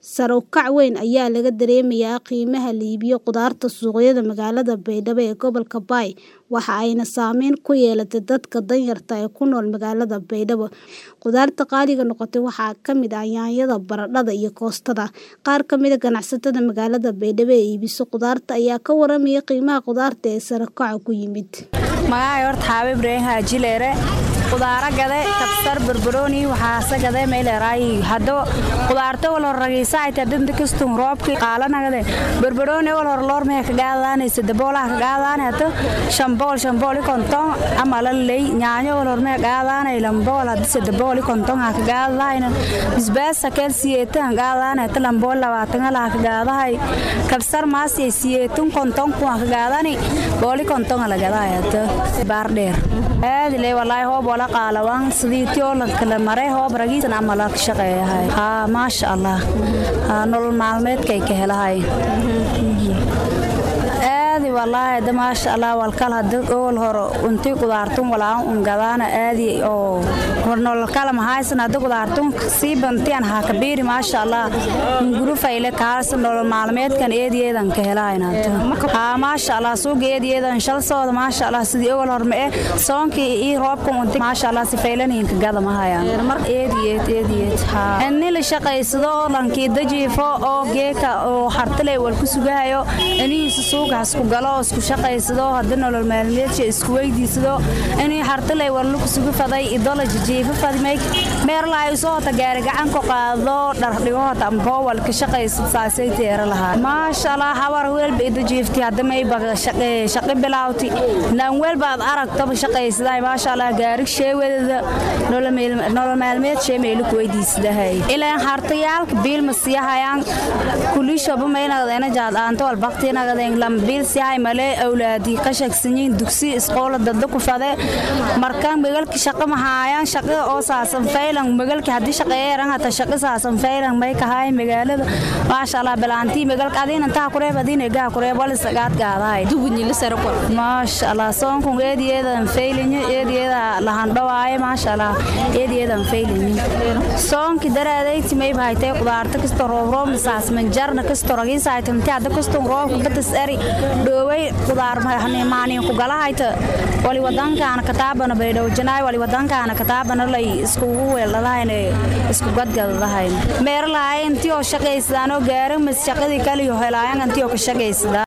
Sare u kac weyn ayaa laga dareemayaa qiimaha la iibiyo khudaarta suuqyada magaalada Baydhabo ee gobolka Bay, waxa ayna saameyn ku yeelatay dadka danyarta ah ee ku nool magaalada Baydhabo. Khudaarta qaaliga noqotay waxaa ka mid ah yaanyada, baradhada, iyo koostada. Qaar ka mid ah ganacsatada magaalada Baydhabo ee iibisa khudaarta ayaa ka warramaya qiimaha khudaarta ee sare u kaca ku yimid. Magacay horta Xaabi Ibraahim Haaji Leere khudaara gade kabsar barbarooni waxaase gade meeleeraay haddo khudaarta wal hor ragiisa ay tadinta kastum roobki qaalanagade barbarooni wal hor loor mee ka gaadaanaysa daboolaha ka gaadaanayta shambool shambool konton ama la leey nyaanyo wal hor mee gaadaanay lambool hadise dabool konton ha ka gaadaayna bisbaas keel siyeetan gaadaanayta lambool labaatan la ka gaadahay kabsar maas ay siyeetun konton ku ka gaadaani booli konton la gadaayata baar dheer aad ilaa wallahi hoob wala qaalawan sidii tio la kala maray hoob ragiisan ama la shaqeeyahay ha maasha allah nolol maalmeedkay ka helahay aadi wallaahi hada maasha allah walkal hada ool horo untii qudaartun walaan un gadaana aadi oo nolol kala mahaysan hada qudaartun sii bantiyan ha kabiiri maasha allah nguru fayle kaarsan nolol maalmeedkan eediyeedan ka helahayn hada ha maasha allah suuga eediyeedan shal sooda maasha allah sidii ool hor mee soonkii ii roobkan unti maasha allah si faylaniin ka gada mahayaan eediyeed eediyeed ha inni la shaqaysado oo lankii dajiifo oo geeka oo hartale wal ku sugahayo inihiisa suuga hasku galo oo isku shaqaysado hadda nolol maalmeedka isku weydiisado inii hartaley warlu kusugu faday idola jijiifa fadmay meerlahay soo hota gaari gacan ku qaado dhardhigo hota ambowal ka shaqaysad saasay teera lahaa maasha allah hawar weelba ida jiifti hadda may baga shaqi bilaawti lan weelba aad aragtaba shaqaysaday maasha allah gaarig sheewadada nolol maalmeed shee meelu ku weydiisadahay ilaan hartayaalka biilma siyahayaan kulishoba maynaqdeena jaadaanto walbaqtinaqdeen lambiil siyahay male awlaadii qashagsanyiin dugsi isqoola dadda ku fade markaan magalki shaqa mahaayaan shaqa oo saasan faylan magalki haddii shaqeeyeeran hata shaqa saasan faylan may kahaay magaalada maasha allah bilaantii magalka adiin intaa kureeb adiin egaa kureeb wal isagaad gaadahay dugunyila sarako maasha allah soonkun eediyeedan faylinyo eediyeeda lahandhawaaye maasha allah eediyeedan faylinyo soonki daraadeyti may bahaytay qudaarta kasto roobroob misaas manjarna kasto ragiisahaytamti hadda kaston roobka batas eri dhooway qudaar maaniin ku galahayta wali wadankaana kataabana baydhow janaay wali wadankaana kataabana lay iskugu weeldhadahayn isku gadgadadahayn meerlahay intii oo shaqaysadaan oo gaarin mas shaqadii kaliyo helaayan intii oo ka shaqaysadaa